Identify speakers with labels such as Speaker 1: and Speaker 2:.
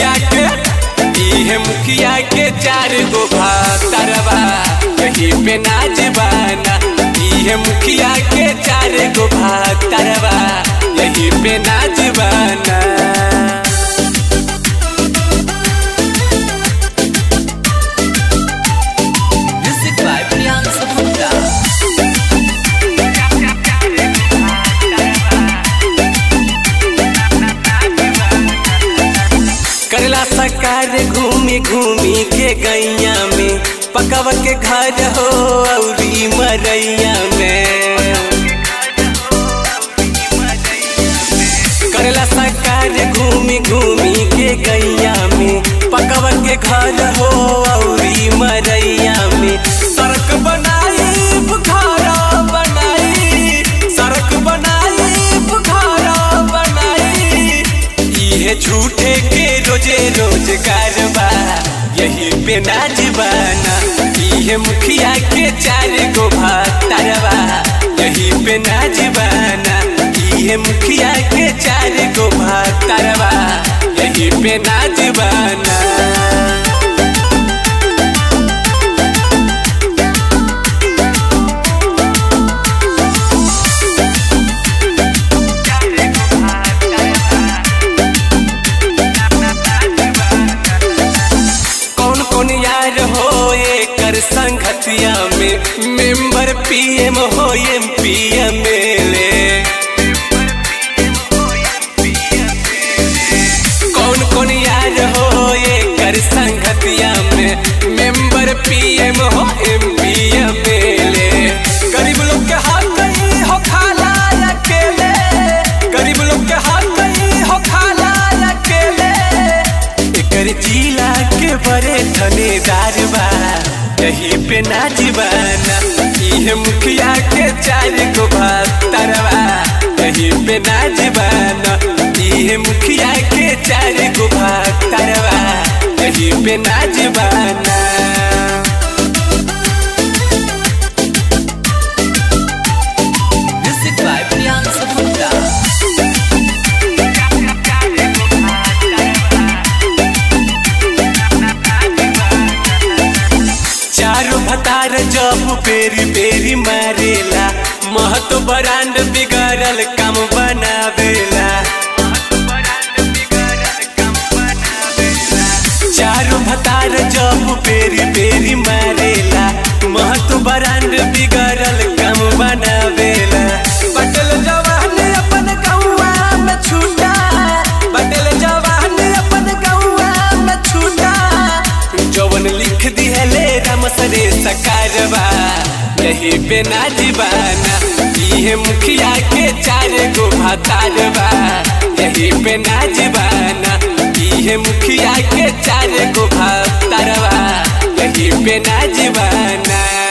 Speaker 1: मुखिया के इहे मुखिया के चार गो भातरवा यही पे नाचबाना इहे मुखिया के चार गो भातरवा यही पे नाचबाना
Speaker 2: Music by Priyanka Gupta.
Speaker 1: करला सकार घूमी घूमी के गैया में पकव के घर हो औरी मरैया में करला सकार घूमी घूमी के गैया में पकव के घर हो औरी मरैया में सड़क बनाई बुखारा बनाई सड़क बनाई बुखारा बनाई इहे झूठे के रोजे रोजगार बा यही पे नाचबाना इहे मुखिया के चार गो भातरवा यही पे नाचबाना इहे मुखिया के चार गो भातरवा यही पे नाचबाना कौन कौन यार हो एकर संगतिया में मेंबर पीएम हो एम पी एम एल कौन कौन यार हो एकर संगतिया में मेंबर पीएम हो एम पी एम एल गरीब लोग के हाथ नहीं हो खाला अकेले गरीब लोग के हाथ नहीं हो खाला अकेले एकर जिला के बड़े ठनेदार बा यही पे नाचबाना इहे मुखिया के चार गो भातरवा यही पे नाचबाना इहे मुखिया के चार गो भातरवा यही पे नाचबाना
Speaker 2: Music by Priyanka Gupta.
Speaker 1: चारू भतार जब पेरी पेरी मारेला महतो बरांड बिगड़ल काम बनावेला चारू भतार जब पेरी पेरी मारेला महतो बरांड बिगड़ल काम बनावेला बटल जवान अपन गौवा में छूटा बटल जवान अपन गौवा में छूटा जवन लिख दिहले राम सरे सकारवा यही पे नाचबाना इहे मुखिया के चार गो भातारवा यही पे नाचबाना इहे मुखिया के चार गो भातारवा यही पे नाचबाना